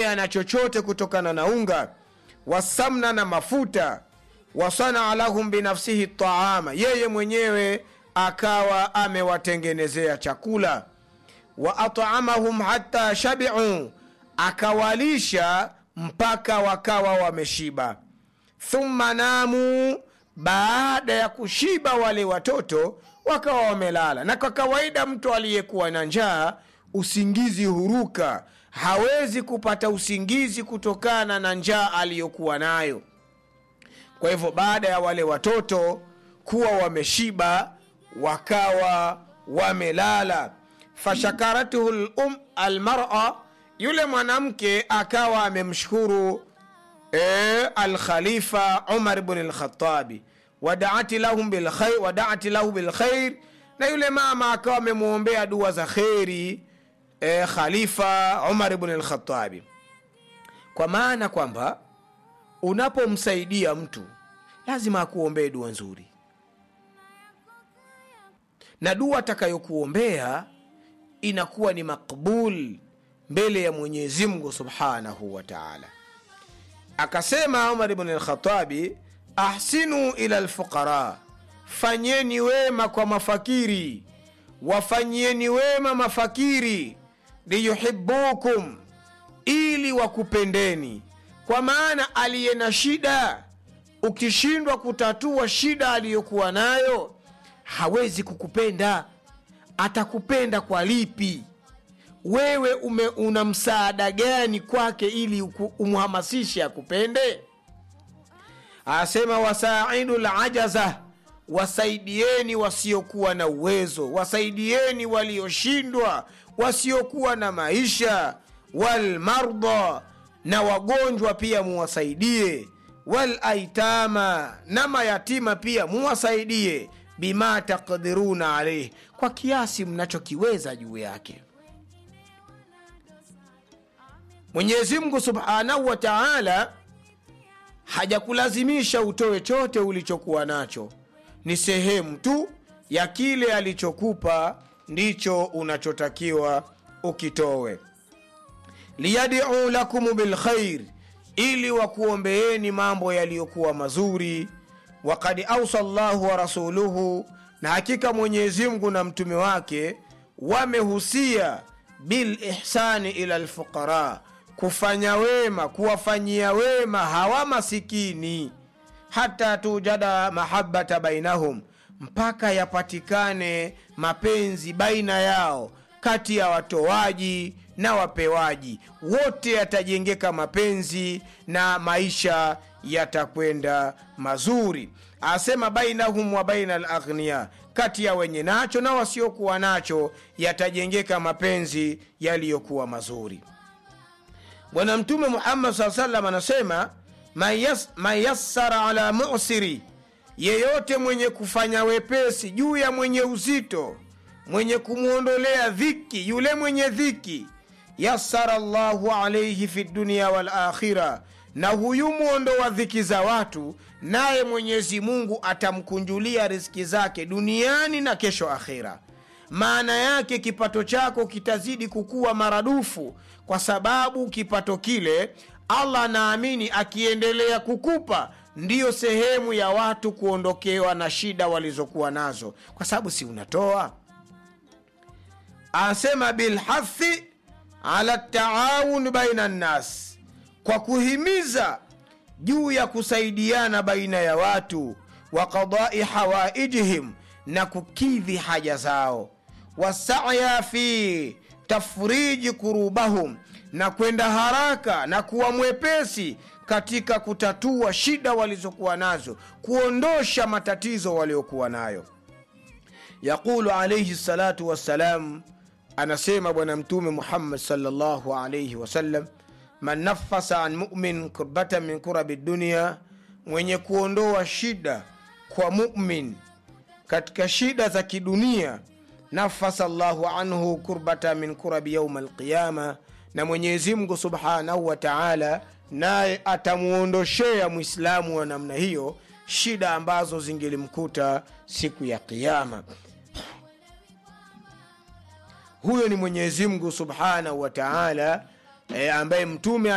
ana chochote kutokana na unga wasamna na mafuta wasanaa lahum binafsihi taama yeye mwenyewe akawa amewatengenezea chakula wa atamahum hata shabiu akawalisha mpaka wakawa wameshiba thumma namu baada ya kushiba wale watoto wakawa wamelala na kwa kawaida mtu aliyekuwa na njaa usingizi huruka hawezi kupata usingizi kutokana na njaa aliyokuwa nayo kwa hivyo baada ya wale watoto kuwa wameshiba wakawa wamelala fashakaratuhu lum almara yule mwanamke akawa amemshukuru e, alkhalifa umar bn lkhatabi wadaati lahum bilkhair wadaati lahu bilkhair na yule mama akawa amemwombea dua za kheri e, khalifa umar bn lkhatabi kwa maana kwamba unapomsaidia mtu lazima akuombee dua nzuri na dua atakayokuombea inakuwa ni makbul mbele ya mwenyezi mungu subhanahu wa taala akasema umar bn lkhatabi ahsinu ila lfuqara fanyeni wema kwa mafakiri wafanyieni wema mafakiri liyuhibukum ili wakupendeni kwa maana aliye na shida ukishindwa kutatua shida aliyokuwa nayo hawezi kukupenda atakupenda kwa lipi wewe ume, una msaada gani kwake ili uku- umhamasishe akupende asema wasaidu lajaza wasaidieni wasiokuwa na uwezo wasaidieni walioshindwa wasiokuwa na maisha walmardha na wagonjwa pia muwasaidie walaitama na mayatima pia muwasaidie bima takdiruna alaihi kwa kiasi mnachokiweza juu yake mwenyezi mungu subhanahu wa taala hajakulazimisha utoe chote ulichokuwa nacho ni sehemu tu ya kile alichokupa ndicho unachotakiwa ukitowe liyadiu lakum bilkhair ili wakuombeeni mambo yaliyokuwa mazuri wakad ausa llahu wa rasuluhu na hakika mwenyezi mungu na mtume wake wamehusia bilihsani ila lfuqara kufanya wema kuwafanyia wema hawa masikini hata tujada mahabata bainahum mpaka yapatikane mapenzi baina yao kati ya watoaji na wapewaji wote yatajengeka mapenzi na maisha yatakwenda mazuri asema bainahum wa baina laghnia kati ya wenye nacho na wasiokuwa nacho yatajengeka mapenzi yaliyokuwa mazuri bwana mtume muhammad saa salam anasema man yas- man yassara ala musiri yeyote mwenye kufanya wepesi juu ya mwenye uzito mwenye kumwondolea dhiki yule mwenye dhiki yassara llahu alaihi fi dunia walakhira na huyu mwondo wa dhiki za watu naye mwenyezi mungu atamkunjulia riski zake duniani na kesho akhira maana yake kipato chako kitazidi kukuwa maradufu kwa sababu kipato kile allah anaamini akiendelea kukupa ndiyo sehemu ya watu kuondokewa na shida walizokuwa nazo kwa sababu si unatoa asema bilhathi ala taawun baina nnas kwa kuhimiza juu ya kusaidiana baina ya watu wa qadai hawaijihim na kukidhi haja zao wasaya fi tafriji kurubahum na kwenda haraka na kuwa mwepesi katika kutatua shida walizokuwa nazo kuondosha matatizo waliokuwa nayo yaqulu alaihi salatu wassalam anasema bwana mtume muhammad salllahu alaihi wasallam man nafasa an mumin kurbatan min kurabi dunia mwenye kuondoa shida kwa mumin katika shida za kidunia nafasa llahu anhu kurbata min kurabi yauma alqiyama na mwenyezi mungu subhanahu wa taala naye atamwondoshea mwislamu wa namna hiyo shida ambazo zingelimkuta siku ya qiama huyo ni mwenyezi mungu subhanahu wa taala e, ambaye mtume